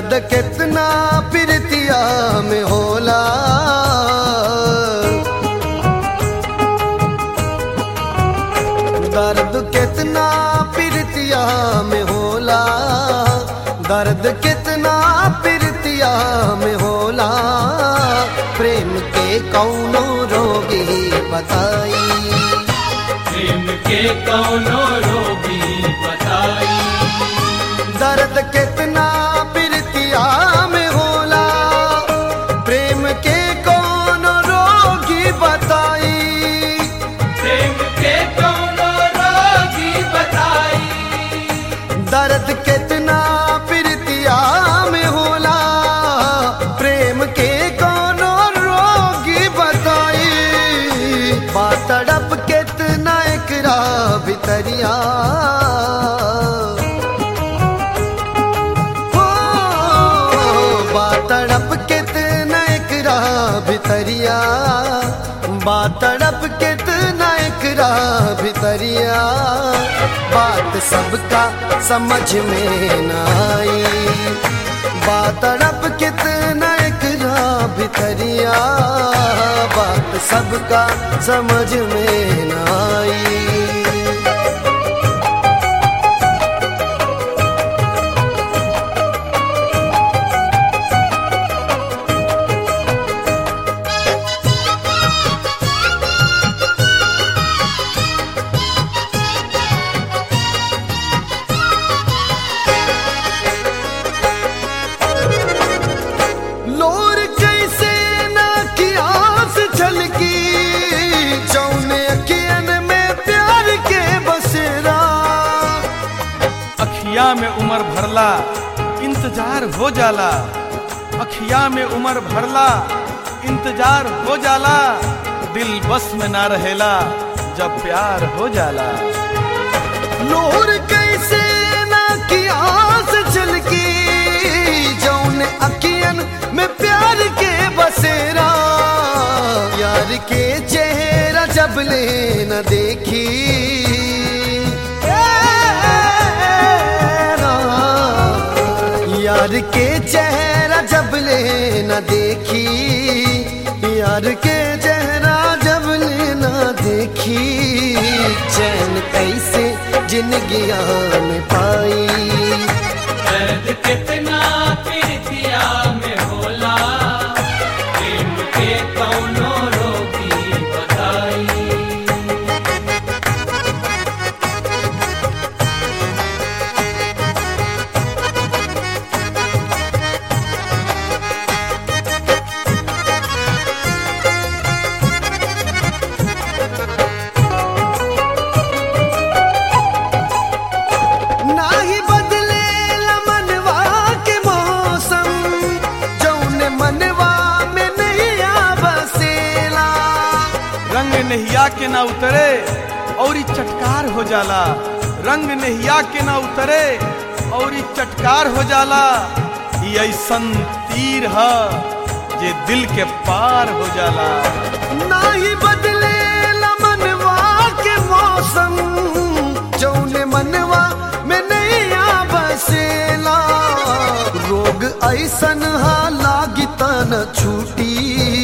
दर्द कितना प्रीतिया में होला दर्द कितना प्रीतिया में होला दर्द कितना प्रीतिया में होला प्रेम के कौनो रोगी बताई प्रेम के कौनो रोगी बताई दर्द कितना प्रीतिया में होला प्रेम के कौन रोगी बताई प्रेम के कौनो रोगी बताई दर्द कितना प्रीतिया में होला प्रेम के कौन रोगी बताई बात तड़प कितना एकरा भितरिया हो बात तड़प कितना एकरा भितरिया बात तड़प कितना एकरा भितरिया बात सबका समझ में न आई बात तड़प कितना एकरा भितरिया बात सबका समझ में न आई लोर कैसे ना की आस झलकी जौने अखियन में प्यार के बसेरा अखिया में उमर भरला इंतजार हो जाला अखिया में उमर भरला इंतजार हो जाला दिल बस में ना रहेला जब प्यार हो जाला लोर कैसे ना की आस झलकी जौने अखियन में प्यार के बसेरा यार के चेहरा जब ले न देखी यार के चेहरा जब ले न देखी यार के चेहरा जब ले न देखी चैन कैसे जिंदगी में पाई दर्द कितना प्रीतिया में होला प्रेम के कौनो रोगी बताई नाही बदले मनवा के मौसम जौने मनवा में नहीं बसेला रंग नहिया के ना उतरे और ई चटकार हो जाला रंग नहिया के ना उतरे और ई चटकार हो जाला ई ऐसन तीर ह जे दिल के पार हो जाला नाही बदले मनवा के मौसम जौने मनवा में नहीं बसेला रोग ऐसन हा लागी तन छूटी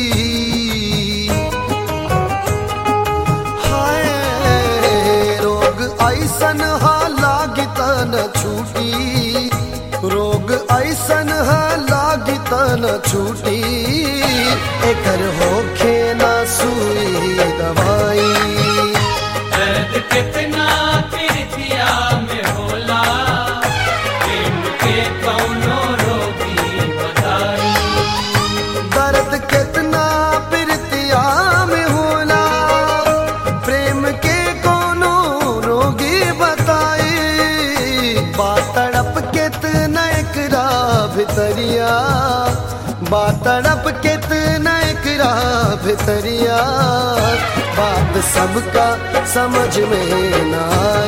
हाय रोग ऐसन हा लागी तन छूटी रोग ऐसन हा लागी तन छूटी एकर होखे ना सुई दवाई दर्द कितना प्रीतिया में होला प्रेम के कौनो रोगी बताई दर्द कितना प्रीतिया में होला प्रेम के कोनो रोगी बताई बात तड़प कितना एकरा भितरिया बात तड़प कितना एकरा भितरिया बात सबका समझ में न आई